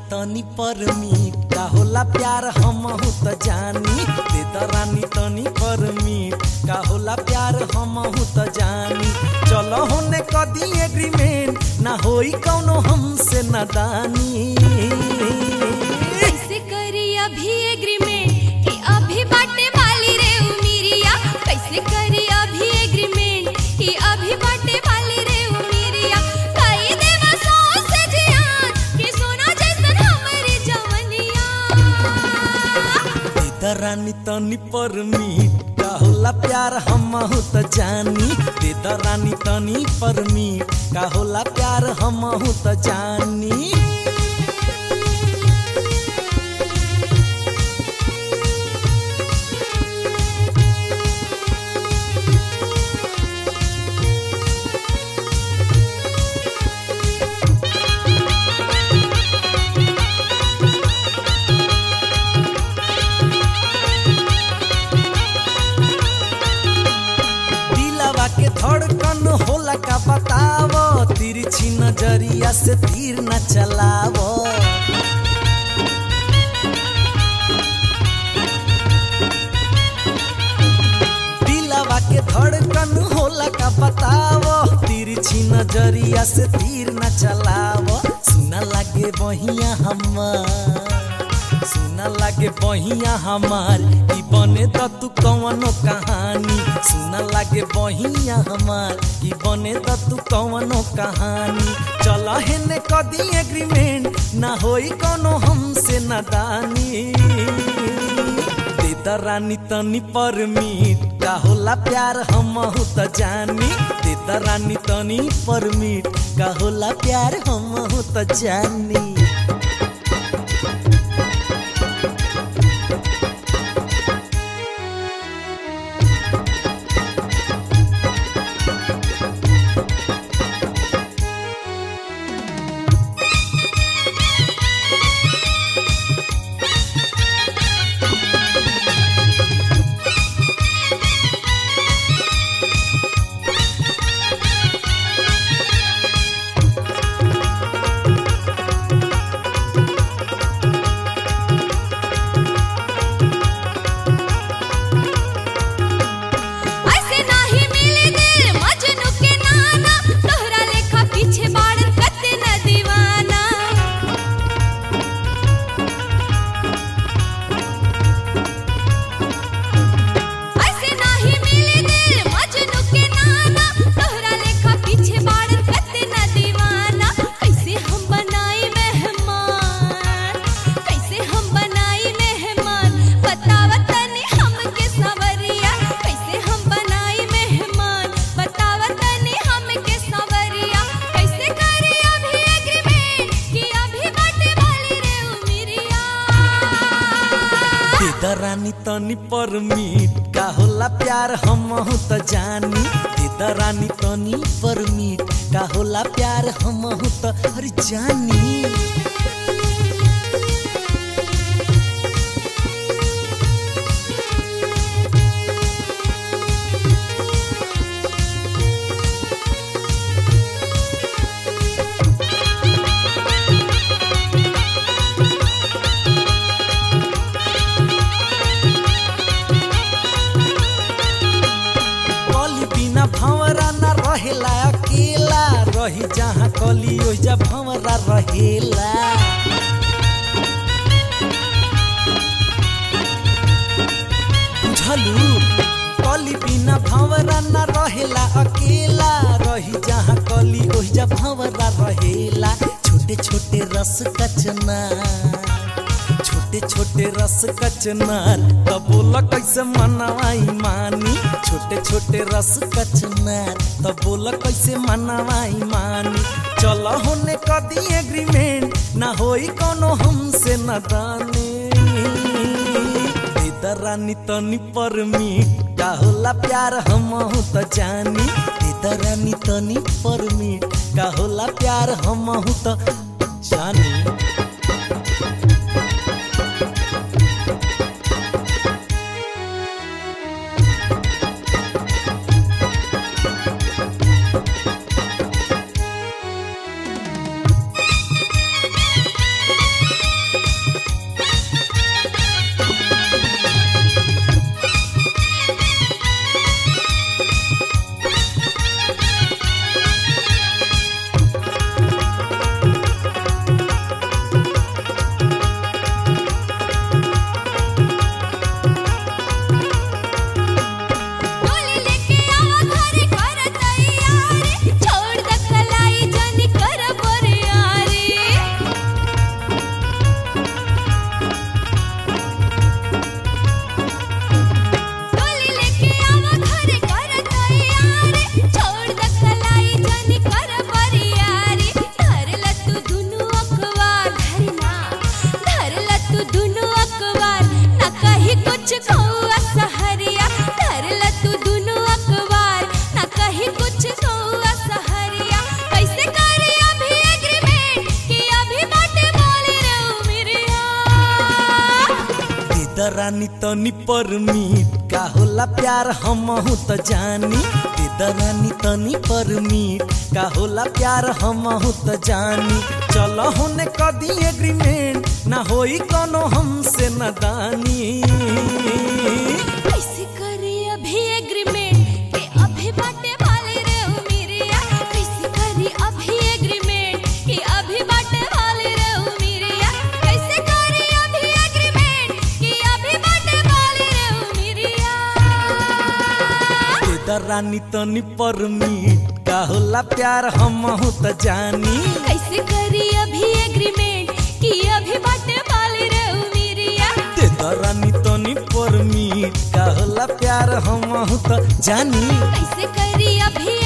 तनी परमी का होला प्यार हमहु त जानी दे द रानी तनी परमी का होला प्यार हमहु त जानी चलो होने कदी एग्रीमेंट ना होई कौनो हमसे नादानी कैसे करी अभी एग्रीमेंट कि अभी बाटे वाली रे उमिरिया कैसे करी अभी एग्रीमेंट कि अभी बाटे वाली रे उमिरिया कई देवा सौ से जियान कि सोना जैसन हमरी जवनिया दे द रानी तनी परमी का होला प्यार हमहु त जानी दे द रानी तनी परमी का होला प्यार हमहु त जानी दिलवा के धड़कन होला का बतावो तिरछी नजरिया से तीर न चलावो दिलवा के धड़कन होला का बतावो तिरछी नजरिया से तीर न चलावो सुना लागे बहिया हमार सुना लागे बहिया हमार ई बने त तू कवनो कहानी सुना लागे बहिया हमार ई बने त तू कवनो कहानी चल हेने कदी एग्रीमेंट ना होई कोनो हमसे नादानी दे द रानी तनी परमिट का होला प्यार हमहु त जानी दे द रानी तनी परमिट का होला प्यार हमहु त जानी ऐसे नाही मिले दिल मजनू के नाना तोहरा लेखा पीछे बाड़न कते न दीवाना ऐसे नाही मिले दिल मजनू के नाना तोहरा लेखा पीछे बाड़न कते न दीवाना कैसे हम बनाई मेहमान कैसे हम बनाई मेहमान बतावा तनी हमके सवरिया कैसे हम बनाई मेहमान बतावा तनी हमके सवरिया कैसे करी अभी एग्रीमेंट कि अभी बाटे वाली रे उमिरिया दे द रानी तनी परमिट का होला प्यार हमहु त जानी दे द रानी तनी परमिट का होला प्यार हमहु त अरे जानी कली बिना भंवरा न रहेला अकेला रही जहाँ कली ओइजा भंवरा रहेला बुझलू कली बिना भंवरा न रहेला अकेला रही जहाँ कली ओइजा भंवरा रहेला छोटे छोटे रस कचना छोटे छोटे रस कचनार तब बोला कैसे मनवाई मानी छोटे छोटे रस कचनार तब बोला कैसे मनवाई मानी चल होने कदी एग्रीमेंट ना होई कोनो हमसे नदानी दे द रानी तनी परमिट का होला प्यार हमहु त जानी दे द रानी तनी परमिट का होला प्यार हमहु त जानी दरानी तनी परमीट का होला प्यार हमहू त जानी दे दरानी तनी परमीट का होला प्यार हमहू त जानी चल होने कदी एग्रीमेंट ना होई कोनो हमसे नदानी कैसे करी अभी एग्रीमेंट के अभी बाटे वाले रे ओ मेरिया कैसे करी अभी एग्रीमेंट के अभी बाटे वाले रे ओ मेरिया कैसे करी अभी एग्रीमेंट के अभी बाटे वाले रे ओ मेरिया दे दरानी तनी परमीट का होला प्यार हमहू त जानी कैसे करी अभी एग्रीमेंट कि अभी बाटे वाले रे ओ मेरिया दे दरानी तनी परमीट का होला प्यार हमहू त जानी कैसे करी अभी